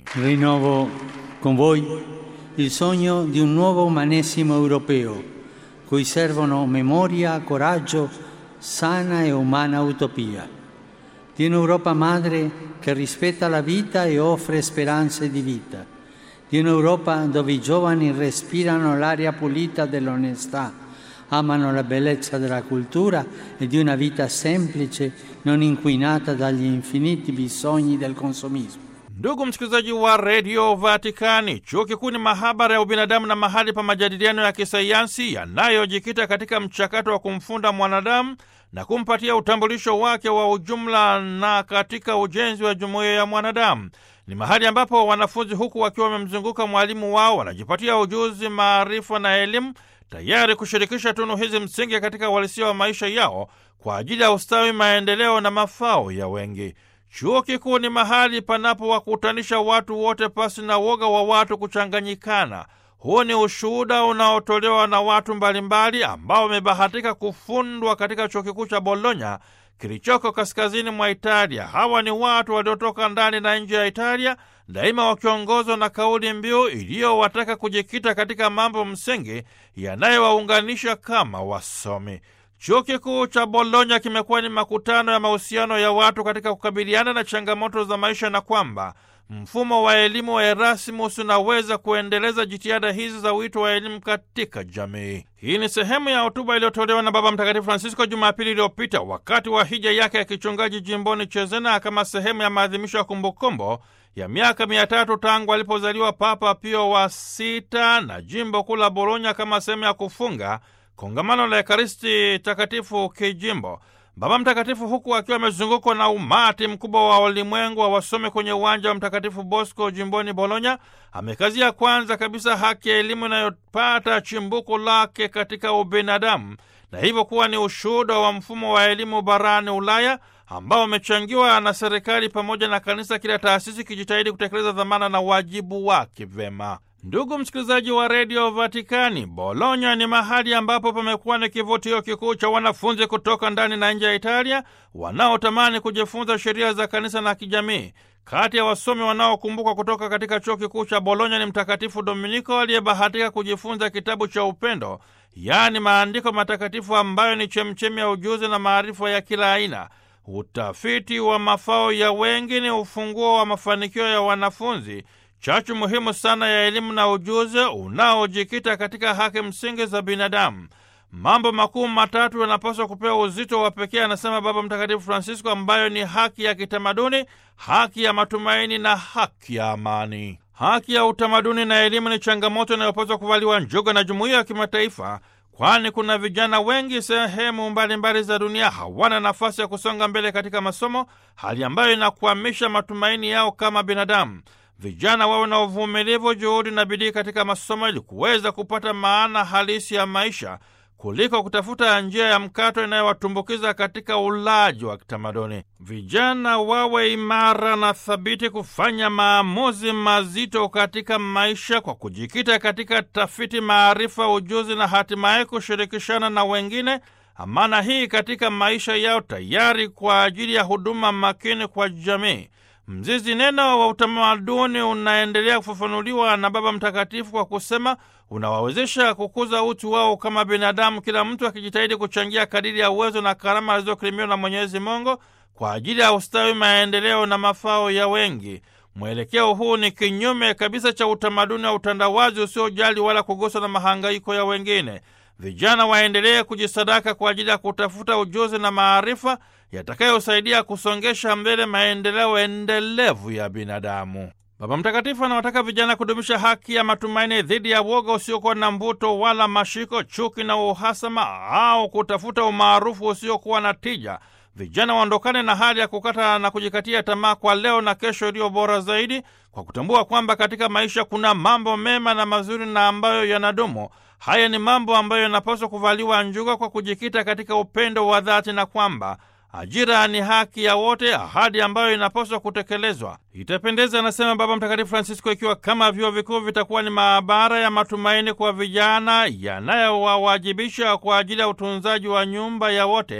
Rinnovo con voi il sogno di un nuovo umanesimo europeo, cui servono memoria, coraggio, sana e umana utopia, di un'Europa madre che rispetta la vita e offre speranze di vita, di un'Europa dove i giovani respirano l'aria pulita dell'onestà, amano la bellezza della cultura e di una vita semplice, non inquinata dagli infiniti bisogni del consumismo. Ndugu msikilizaji wa redio Vatikani, chuo kikuu ni mahabara ya ubinadamu na mahali pa majadiliano ya kisayansi yanayojikita katika mchakato wa kumfunda mwanadamu na kumpatia utambulisho wake wa ujumla na katika ujenzi wa jumuiya ya mwanadamu. Ni mahali ambapo wanafunzi, huku wakiwa wamemzunguka mwalimu wao, wanajipatia ujuzi, maarifa na elimu, tayari kushirikisha tunu hizi msingi katika uhalisia wa maisha yao kwa ajili ya ustawi, maendeleo na mafao ya wengi. Chuo kikuu ni mahali panapowakutanisha watu wote pasi na woga wa watu kuchanganyikana. Huu ni ushuhuda unaotolewa na watu mbalimbali ambao wamebahatika kufundwa katika chuo kikuu cha Bologna kilichoko kaskazini mwa Italia. Hawa ni watu waliotoka ndani na nje ya Italia, daima wakiongozwa na kauli mbiu iliyowataka kujikita katika mambo msingi yanayowaunganisha kama wasomi. Chuo kikuu cha Bologna kimekuwa ni makutano ya mahusiano ya watu katika kukabiliana na changamoto za maisha na kwamba mfumo wa elimu wa Erasmus unaweza kuendeleza jitihada hizi za wito wa elimu katika jamii. Hii ni sehemu ya hotuba iliyotolewa na Baba Mtakatifu Francisco Jumapili iliyopita wakati wa hija yake ya kichungaji jimboni Chezena kama sehemu ya maadhimisho ya kumbukumbu ya miaka mia tatu tangu alipozaliwa Papa Pio wa sita na jimbo kuu la Bologna kama sehemu ya kufunga kongamano la Ekaristi Takatifu kijimbo. Baba Mtakatifu, huku akiwa amezungukwa na umati mkubwa wa ulimwengu wa wasome kwenye uwanja wa Mtakatifu Bosco jimboni Bologna, amekazia kwanza kabisa haki ya elimu inayopata chimbuko lake katika ubinadamu na hivyo kuwa ni ushuhuda wa mfumo wa elimu barani Ulaya ambao umechangiwa na serikali pamoja na kanisa, kila taasisi kijitahidi kutekeleza dhamana na wajibu wake vema. Ndugu msikilizaji wa redio Vatikani, Bologna ni mahali ambapo pamekuwa ni kivutio kikuu cha wanafunzi kutoka ndani na nje ya Italia wanaotamani kujifunza sheria za kanisa na kijamii. Kati ya wasomi wanaokumbukwa kutoka katika chuo kikuu cha Bologna ni Mtakatifu Dominiko aliyebahatika kujifunza kitabu cha upendo, yaani maandiko matakatifu ambayo ni chemchemi ya ujuzi na maarifa ya kila aina. Utafiti wa mafao ya wengi ni ufunguo wa mafanikio ya wanafunzi, chachu muhimu sana ya elimu na ujuzi unaojikita katika haki msingi za binadamu. Mambo makuu matatu yanapaswa kupewa uzito wa pekee, anasema Baba Mtakatifu Francisco, ambayo ni haki ya kitamaduni, haki ya matumaini na haki ya amani. Haki ya utamaduni na elimu ni changamoto inayopaswa kuvaliwa njuga na jumuiya ya kimataifa, kwani kuna vijana wengi sehemu mbalimbali za dunia hawana nafasi ya kusonga mbele katika masomo, hali ambayo inakwamisha matumaini yao kama binadamu. Vijana wawe na uvumilivu, juhudi na bidii katika masomo ili kuweza kupata maana halisi ya maisha kuliko kutafuta njia ya mkato inayowatumbukiza katika ulaji wa kitamaduni. Vijana wawe imara na thabiti kufanya maamuzi mazito katika maisha kwa kujikita katika tafiti, maarifa, ujuzi na hatimaye kushirikishana na wengine amana hii katika maisha yao, tayari kwa ajili ya huduma makini kwa jamii. Mzizi neno wa utamaduni unaendelea kufafanuliwa na Baba Mtakatifu kwa kusema unawawezesha kukuza utu wao kama binadamu, kila mtu akijitahidi kuchangia kadiri ya uwezo na karama alizokirimiwa na Mwenyezi Mungu kwa ajili ya ustawi, maendeleo na mafao ya wengi. Mwelekeo huu ni kinyume kabisa cha utamaduni wa utandawazi usiojali wala kuguswa na mahangaiko ya wengine. Vijana waendelee kujisadaka kwa ajili ya kutafuta ujuzi na maarifa yatakayosaidia kusongesha mbele maendeleo endelevu ya binadamu. Baba Mtakatifu anawataka vijana kudumisha haki ya matumaini dhidi ya woga usiokuwa na mvuto wala mashiko, chuki na uhasama au kutafuta umaarufu usiokuwa na tija. Vijana waondokane na hali ya kukata na kujikatia tamaa kwa leo na kesho iliyo bora zaidi, kwa kutambua kwamba katika maisha kuna mambo mema na mazuri na ambayo yanadumu. Haya ni mambo ambayo yanapaswa kuvaliwa njuga kwa kujikita katika upendo wa dhati na kwamba ajira ni haki ya wote, ahadi ambayo inapaswa kutekelezwa. Itapendeza, anasema Baba Mtakatifu Francisco, ikiwa kama vyuo vikuu vitakuwa ni maabara ya matumaini kwa vijana yanayowawajibisha kwa ajili ya utunzaji wa nyumba ya wote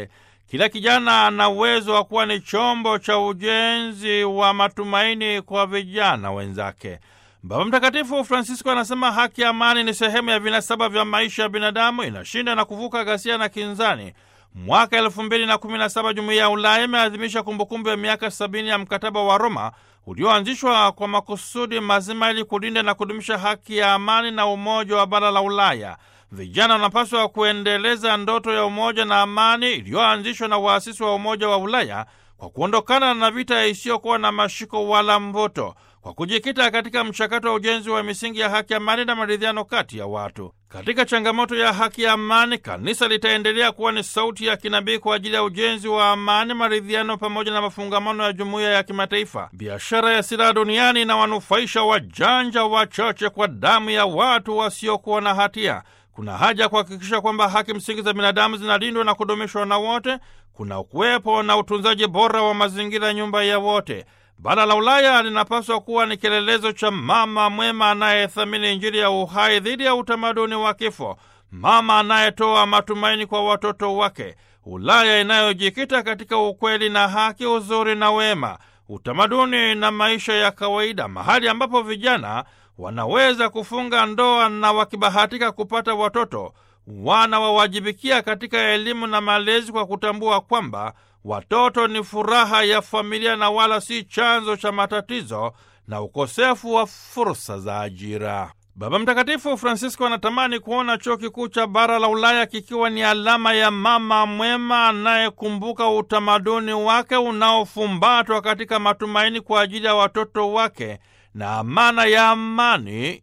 Kila kijana ana uwezo wa kuwa ni chombo cha ujenzi wa matumaini kwa vijana wenzake. Baba Mtakatifu Francisco anasema haki ya amani ni sehemu ya vinasaba vya maisha ya binadamu, inashinda na kuvuka ghasia na kinzani. Mwaka elfu mbili na kumi na saba Jumuiya ya Ulaya imeadhimisha kumbukumbu ya miaka sabini ya mkataba wa Roma ulioanzishwa kwa makusudi mazima ili kulinda na kudumisha haki ya amani na umoja wa bara la Ulaya. Vijana wanapaswa kuendeleza ndoto ya umoja na amani iliyoanzishwa na waasisi wa Umoja wa Ulaya kwa kuondokana na vita isiyokuwa na mashiko wala mvuto, kwa kujikita katika mchakato wa ujenzi wa misingi ya haki, amani na maridhiano kati ya watu. Katika changamoto ya haki ya amani, kanisa litaendelea kuwa ni sauti ya kinabii kwa ajili ya ujenzi wa amani, maridhiano pamoja na mafungamano ya jumuiya ya kimataifa. Biashara ya silaha duniani inawanufaisha wajanja wachache kwa damu ya watu wasiokuwa na hatia. Kuna haja ya kuhakikisha kwamba haki msingi za binadamu zinalindwa na kudumishwa na wote. Kuna kuwepo na utunzaji bora wa mazingira, nyumba ya wote. Bara la Ulaya linapaswa kuwa ni kielelezo cha mama mwema anayethamini Injili ya uhai dhidi ya utamaduni wa kifo, mama anayetoa matumaini kwa watoto wake, Ulaya inayojikita katika ukweli na haki, uzuri na wema, utamaduni na maisha ya kawaida, mahali ambapo vijana wanaweza kufunga ndoa na wakibahatika kupata watoto wanawawajibikia katika elimu na malezi kwa kutambua kwamba watoto ni furaha ya familia na wala si chanzo cha matatizo na ukosefu wa fursa za ajira. Baba Mtakatifu Francisco anatamani kuona chuo kikuu cha bara la Ulaya kikiwa ni alama ya mama mwema anayekumbuka utamaduni wake unaofumbatwa katika matumaini kwa ajili ya watoto wake na amana ya amani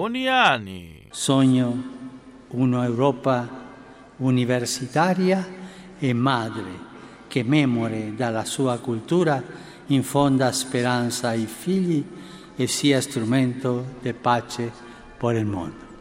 duniani. Sogno una Europa universitaria e madre che memore dalla sua cultura infonda speranza ai figli e sia strumento di pace per il mondo.